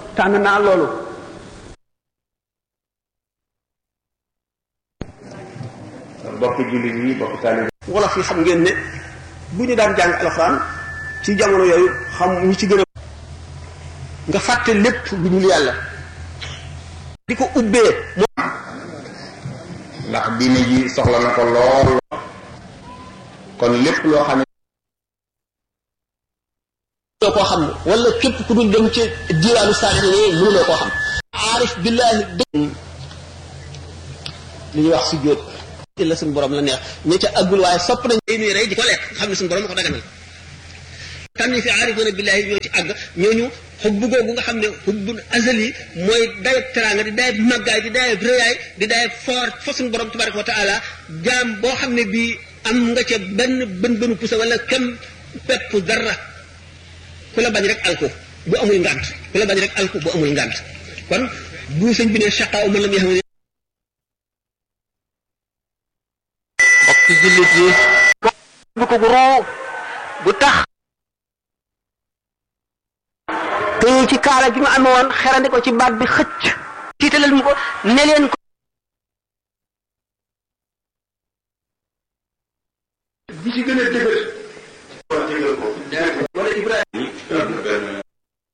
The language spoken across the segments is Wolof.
tànn naa loolu bokki jullit yi bokki taalib wolof yi xam ngeen ne bu ñu daan jàng alxuraan ci jamono yooyu xam ñi ci gën a nga fàtte lépp lu dul yàlla di ko ubbee ndax diine ji soxla na ko lool kon lépp loo xam ne mënuloo koo xam wala képp ku dul dem ci diwaanu saali ne mënuloo koo xam aarif billaahi dëgg li ñuy wax si jóot la suñu borom la neex ña ca àggul waaye sopp nañ day nuy rey di ko lekk xam ne suñu borom ko daganal tam ñi fi aarifoona billaahi ñoo ci àgg ñooñu xubbu googu nga xam ne xubbu azali mooy dayab teraanga di dayab màggaay di dayab rëyaay di dayab foor fa suñu borom tabaraka wa taala jaam boo xam ne bii am nga ca benn bën bënu pusa wala kem pepp dara ku la bañ rek alko bu amul ngànt ku la bañ rek alko bu amul ngànt kon bu sëñ bi ne chaqaaw man la muy xam ne mbokki jullit yi bu ko roo bu tax téye ci kaala gi ma amee woon xerandi ko ci baat bi xëcc tiitalal mu ko ne leen ko bi ci gën a dëgër wala Ibrahima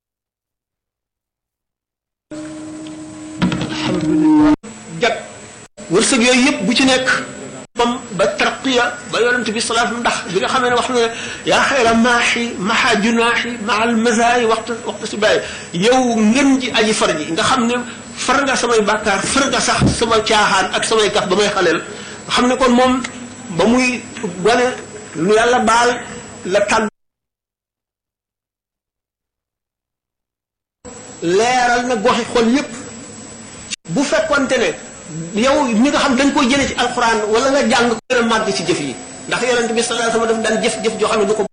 alhamdulilah jag wërsëg yooyu yëpp bu ci nekk bam ba tarqiya ba yonent bi salaatu ndax bi nga xamee ne wax na ne yaa xayra maaxi maxa junaaxi maal mazaay waxtu waxtu si bàyyi yow ngën ji aji far ji nga xam ne far nga samay bàkkaar far nga sax sama caaxaan ak samay kaf ba may xaleel nga xam ne kon moom ba muy gone lu yàlla baal la tàgg leeral na goxi xol yépp bu fekkonte ne yow ñi nga xam dañ koy jëlee ci alxuraan wala nga jàng ko gën a màgg ci jëf yi ndax yonent bi sallallahu alayhi wasallam daf daan jëf jëf joo xam ne du ko